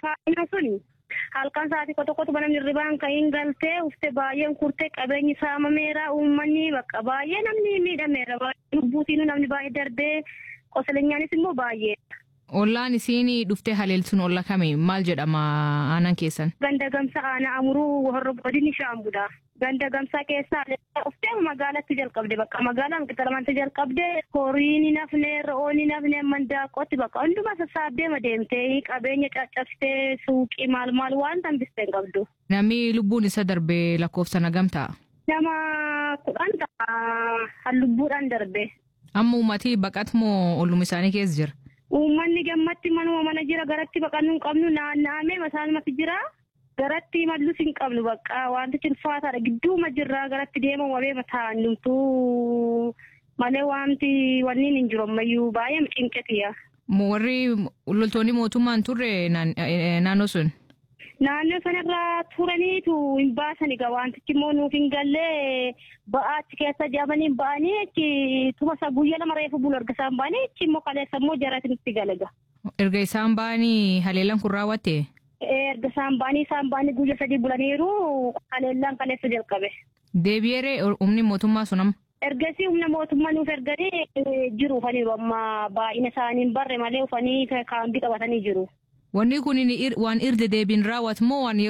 faayina suni halkan sa'aatii tokkotu banamni ribaan ka'iin galtee ufte baay'een kurtee qabeenyi saamameera uummanni bakka baay'ee namni miidhameera lubbuutiin namni baay'ee darbee qosaleenyaanis immoo baay'ee. Ollaan isiin dhuftee haleeltuun olla kami maal jedhama aanan keessan? Ganda gamsa aanaa amuruu horro godini shaambudha. Ganda gamsaa keessaa dhuftee magaalatti jalqabde bakka magaalaan qixalamante jalqabde horiin nafne re'oon nafne mandaaqotti bakka hundumaa sassaabdee madeemtee qabeenya caccabsitee suuqii maal maal waan tambistee hin qabdu. Namni lubbuun isa darbee lakkoofsa nagam ta'a? Nama kudhan ta'a lubbuudhaan darbe. Amma uummatii baqat moo olluma isaanii keessa jira? Uummanni gammatti manuma mana jira garatti baqannuu hin qabnu naanna'amee masaalumatti jira. Garatti mallus hin qabnu bakka wantichi ulfaataadha gidduuma jirraa garatti deema wabee mataa hundumtuu malee wanti wanniin hin jiru ammayyuu baay'ee cinqetiya. Warri loltoonni mootummaan turre naannoo sun? Naannoo sanarra turaniitu hin baasani gaa wantichi immoo nuuf hin gallee ba'aa achi keessa jaamanii ba'anii achi tuma isaa guyyaa lama reefu bulu erga isaan ba'anii achi immoo kaleessa immoo jarati nutti galaga. Erga isaan ba'anii haleellaan kun raawwatte? erga isaan ba'anii isaan ba'anii guyya sadii bulaniiru haleellaan kaleessa jalqabe. Deebi'eere humni mootummaa sun amma? Ergasii humna mootummaa nuuf erganii jiru ufaniiru amma baay'ina isaanii hin barre malee ufanii kaambii qabatanii jiru. Wanni kun waan irra deebiin raawwatu moo waan